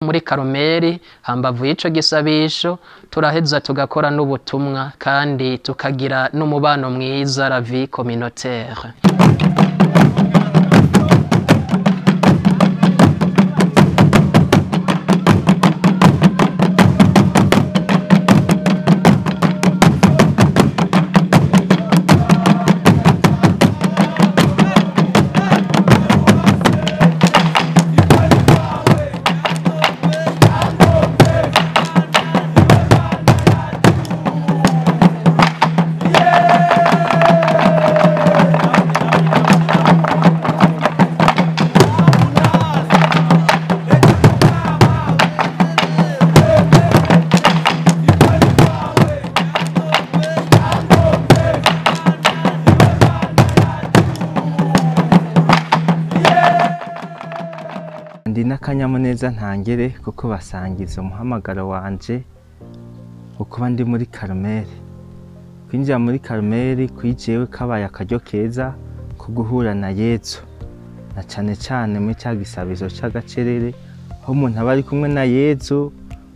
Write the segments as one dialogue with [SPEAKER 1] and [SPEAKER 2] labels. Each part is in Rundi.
[SPEAKER 1] muri karumeri hambavu y'ico gisabisho turaheza tugakora n'ubutumwa kandi tukagira n'umubano mwiza la vie communautaire
[SPEAKER 2] ndi n'akanyamuneza ntangere kuko basangiza umuhamagaro wanje ukuba ndi muri karumeri kwinjira muri karumeri kwijewe kabaye akaryo keza ko guhura na yezu na cane cane muri ca gisabizo c'agacerere aho umuntu aba ari kumwe na yezu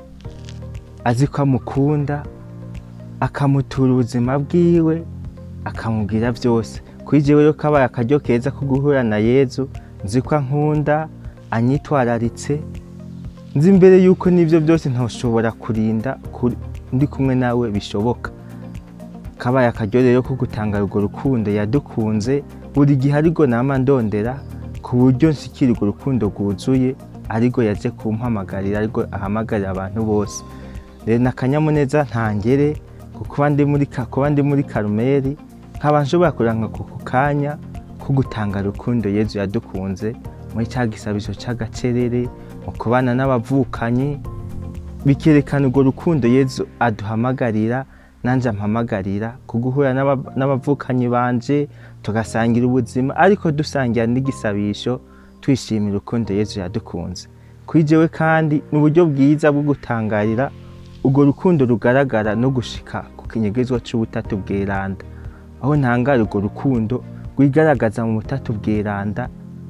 [SPEAKER 2] azi ko amukunda akamutura ubuzima bwiwe akamubwira vyose kwijewe rero kabaye akaryo keza ko guhura na yezu nzi ko ankunda anyitwararitse nzi imbere yuko n'ibyo byose ntoshobora kurinda kuri- ndi kumwe nawe bishoboka kabaye akaryo rero ko gutanga urwo rukundo yadukunze buri gihe ariko nama ndondera ku buryo nshikira urwo rukundo rwuzuye ariko yaje kumpamagarira ariko ahamagarira abantu bose rero ni akanyamuneza ntangere kuba ndi muri ka- kuba ndi muri karumeri nkaba nshobora kuranka ku kanya ko gutanga urukundo yezu yadukunze muri cya gisabisho cy'agacerere mu kubana n'abavukanyi bikerekana urwo rukundo yezu aduhamagarira nanjye ampamagarira ku guhura n'aba- n'abavukanyi banje tugasangira ubuzima ariko dusangira n'igisabisho twishimira urukundo yezu yadukunze kuri jewe kandi ni uburyo bwiza bwo gutangarira urwo rukundo rugaragara no gushika ku kinyegezwa c'ubutatu bweranda aho ntangara urwo rukundo rwigaragaza mu butatu bweranda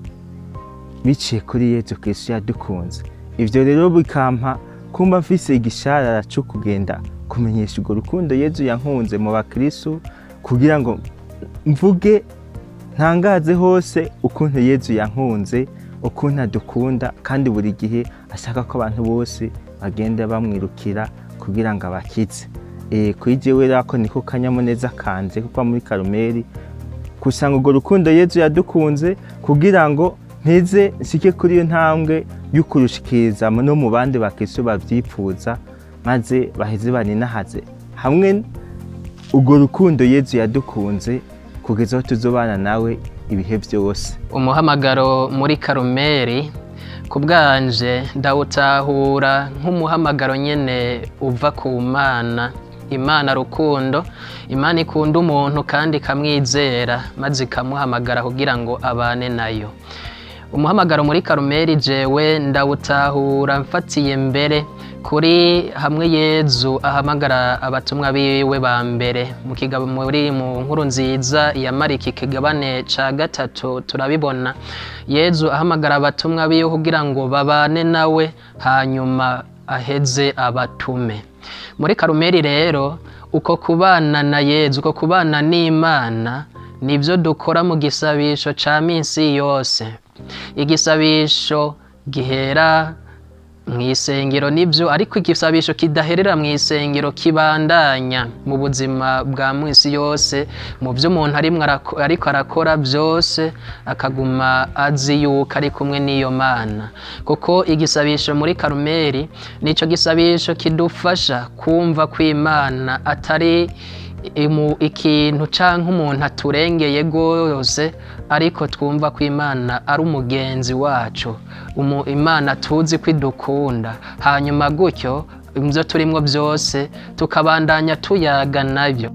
[SPEAKER 2] biciye kuri yezu kristo yadukunze ivyo rero bikampa kumva mfise igisharara co kugenda kumenyesha urwo rukundo yezu yankunze mu bakristu kugira ngo mvuge ntangaze hose ukuntu yezu yankunze ukuntu adukunda kandi buri gihe ashaka ko abantu bose bagenda bamwirukira kugira ngo abakize e, kuri jewe rero ako niko kanyamuneza kanje kuko muri karumeri kusanga urwo rukundo yezu yadukunze kugira ngo mpeze nsike kuri iyo ntambwe y'ukurushikiriza no mu bandi bakristo bavyipfuza maze baheze baninahaze hamwe urwo rukundo yezu yadukunze kugeza aho tuzobana nawe ibihe byose
[SPEAKER 1] umuhamagaro muri karumeri ku bwanje ndawutahura nk'umuhamagaro nyine uva ku mana imana rukundo imana ikunda umuntu kandi ikamwizera maze ikamuhamagara kugira ngo abane nayo umuhamagaro muri karumeri jewe ndawutahura mfatiye mbere kuri hamwe yezu ahamagara abatumwa biwe ba mbere mu kigabo muri mu nkuru nziza ya mariki kigabane ca gatatu turabibona yezu ahamagara abatumwa biwe kugira ngo babane nawe hanyuma aheze abatume muri karumeri rero uko kubana na yezu uko kubana n'imana nibyo dukora mu gisabisho ca minsi yose igisabisho gihera mu isengero nibyo ariko igisabisho kidaherera mu isengero kibandanya mu buzima bwa minsi yose mu byo umuntu arimwo arako- ariko arakora byose akaguma azi yuko ari kumwe n'iyo mana kuko igisabisho muri karumeri nicyo gisabisho kidufasha kumva ko imana atari imu- ikintu canke umuntu aturengeye rwose ariko twumva ko imana ari umugenzi wacu Umu- imana tuzi ko idukunda hanyuma gutyo ibyo turimwo byose tukabandanya tuyaga nabyo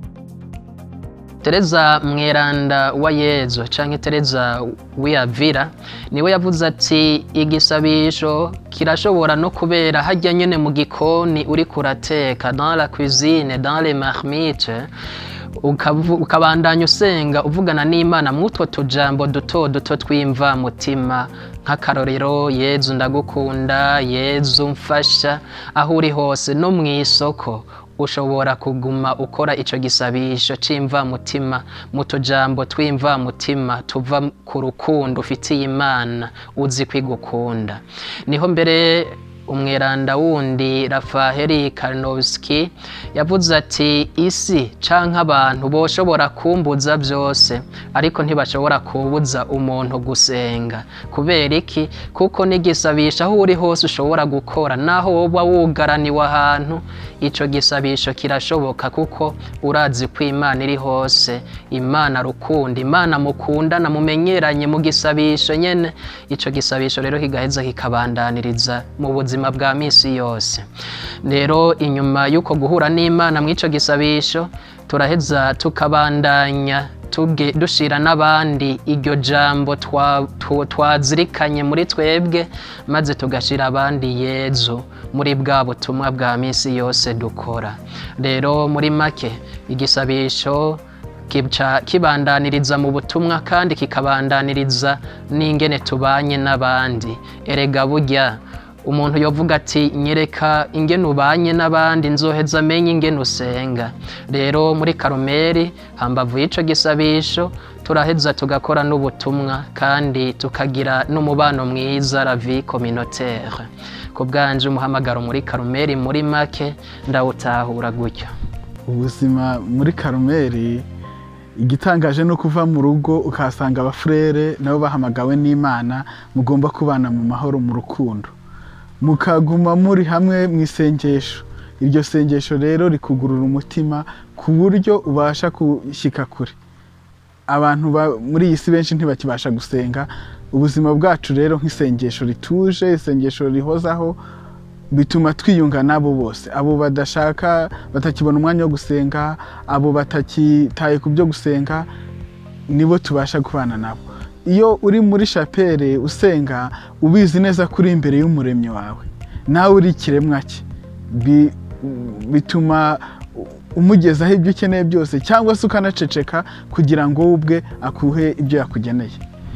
[SPEAKER 1] tereza mweranda wa yezu canke tereza wiyavira niwe yavuze ati igisabisho kirashobora no kubera hajya nyene mu gikoni uri kurateka dans la cuisine dans les marmites ukavu- ukabandanya usenga uvugana n'imana mw'utwo tujambo duto duto twimva mutima nk'akarorero yezu ndagukunda yezu mfasha aho uri hose no mu isoko ushobora kuguma ukora ico gisabisho c'imvamutima mu tujambo tw'imvamutima tuva ku rukundo ufitiye imana uzi kwigukunda niho mbere umweranda wundi rafaheli karnovski yavuze ati isi canke abantu boshobora kumbuza byose ariko ntibashobora kubuza umuntu gusenga kubera iki kuko n'igisabisho aho uri hose ushobora gukora naho woba wugaraniwe ahantu ico gisabisho kirashoboka kuko urazi ko imana iri hose imana rukundo imana mukundana mumenyeranye mu gisabisho nyene ico gisabisho rero kigaheza kikabandaniriza mu buzima bwa misi yose rero inyuma y'uko guhura n'imana mw'ico gisabisho turaheza tukabandanya tuge- dushira n'abandi iryo jambo twa- tu- twazirikanye muri twebwe maze tugashira abandi yezu muri bwa butumwa bwa misi yose dukora rero muri make igisabisho kica kibandaniriza mu butumwa kandi kikabandaniriza n'ingene tubanye n'abandi erega burya umuntu yovuga ati nyereka ingene ubanye n'abandi nzoheza amenye ingene usenga rero muri karumeri hambavu y'ico gisabisho turaheza tugakora n'ubutumwa kandi tukagira n'umubano mwiza la vie communautaire ku bwanje umuhamagaro muri karumeri muri make ndawutahura gutyo
[SPEAKER 3] ubuzima muri karumeri igitangaje no kuva mu rugo ukahasanga abafurere nabo bahamagawe n'imana mugomba kubana mu mahoro mu rukundo mukaguma muri hamwe mu isengesho iryo sengesho rero rikugurura umutima ku buryo ubasha gushyika kure abantu ba- muri iyi si benshi ntibakibasha gusenga ubuzima bwacu rero nk'isengesho rituje isengesho rihozaho bituma twiyunga n'abo bose abo badashaka batakibona umwanya wo gusenga abo batakitaye ku byo gusenga nibo tubasha kubana nabo iyo uri muri shapere usenga ubizi neza ko uri imbere y'umuremyi wawe nawe uri ikiremwa cye Bi- bituma umugezaho ibyo ukeneye byose cyangwa se ukanaceceka kugira ngo we ubwe akuhe ibyo yakugeneye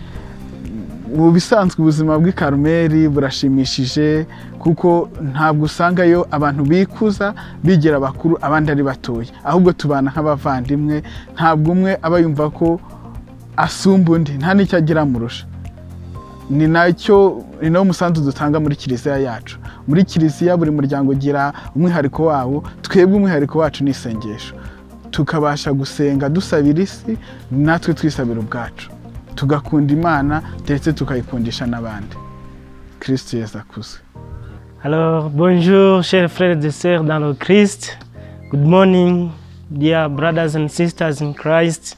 [SPEAKER 3] mu bisanzwe ubuzima bw'i Karumeli burashimishije kuko ntabwo usangayo abantu bikuza bigira bakuru abandi ari batoya ahubwo tubana nk'abavandimwe ntabwo umwe aba yumva ko asumba undi nta n'icyo agira amurusha ni nacyo ni nawo musanzu dutanga muri kiliziya yacu muri kiliziya buri muryango ugira umwihariko wawo twebwe umwihariko wacu ni isengesho tukabasha gusenga dusabira isi natwe twisabira ubwacu tugakunda imana ndetse tukayikundisha n'abandi kirisiti yesu akuze
[SPEAKER 4] Alors, bonjour, chers frères et sœurs dans le Christ. Good morning, dear brothers and sisters in Christ.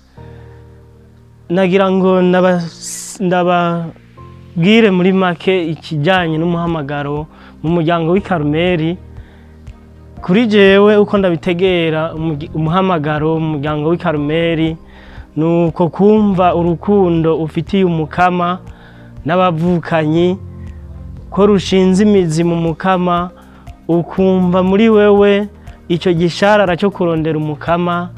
[SPEAKER 4] Nagira ngo ndaba- ndababwire muri make ikijyanye n'umuhamagaro mu muryango w'i Karumeli. Kuri jewe uko ndabitegera umugi- umuhamagaro mu muryango w'i Karumeli ni uko kumva urukundo ufitiye umukama n'abavukanyi ko rushinze imizi mu mukama ukumva muri wewe icyo gisharara cyo kurondera umukama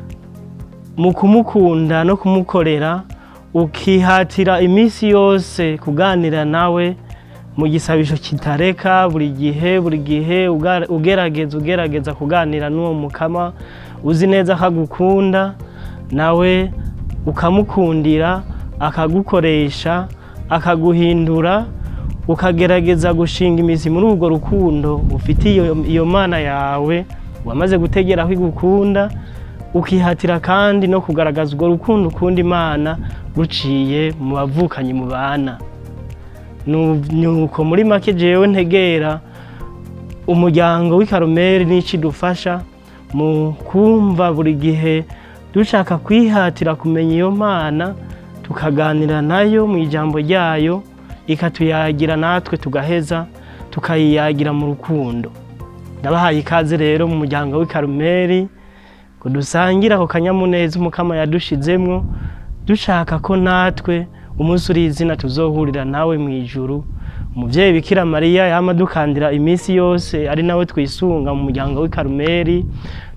[SPEAKER 4] mu kumukunda no kumukorera ukihatira iminsi yose kuganira nawe mu gisabisho kitareka buri gihe buri gihe uga- ugerageza ugerageza kuganira n'uwo mukama uzi neza ko agukunda nawe ukamukundira akagukoresha akaguhindura ukagerageza gushinga imizi muri urwo rukundo ufitiye iyo- iyo mana yawe wamaze gutegera aho igukunda ukihatira kandi no kugaragaza urwo rukundo ukunda imana ruciye mu bavukanyi mu bana Nu- nuko muri make jewe ntegera umuryango w'i Karumeli n'iki dufasha mu kumva buri gihe dushaka kwihatira kumenya iyo mana tukaganira nayo mu ijambo ryayo ikatuyagira natwe tugaheza tukayiyagira mu rukundo ndabahaye ikaze rero mu muryango w'i Karumeli ngo dusangire ako kanyamuneza umukama yadushizemwo dushaka ko natwe umunsi uri izina tuzohurira nawe mu ijuru umubyeyi bikira mariya yama dukandira iminsi yose ari nawe twisunga mu muryango w'i Karumeli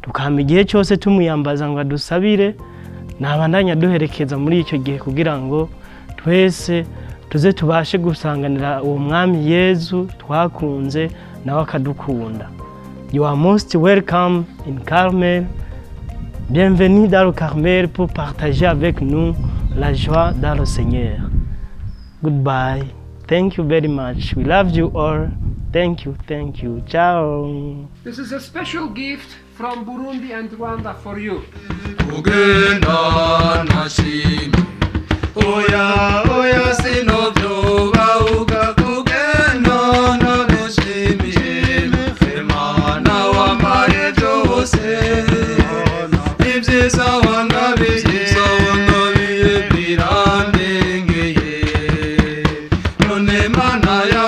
[SPEAKER 4] tukahama igihe cyose tumuyambaza ngo adusabire ntabandanya duherekeza muri icyo gihe kugira ngo twese tuze tubashe gusanganira uwo mwami yezu twakunze nawe akadukunda you are most welcome in carmel bienvenue dans le carmel pour partager avec nous la joie dans le seigneur goodbye thank you very much we love you all thank you thank you ciao
[SPEAKER 5] This is a special gift from Burundi and Rwanda for you.
[SPEAKER 6] kugenda nashimye oya oya sinovyobahuka kugenda nabishimiye imana wambaye byose ibyiza wangabiye wangabiye birandengeye none mana ya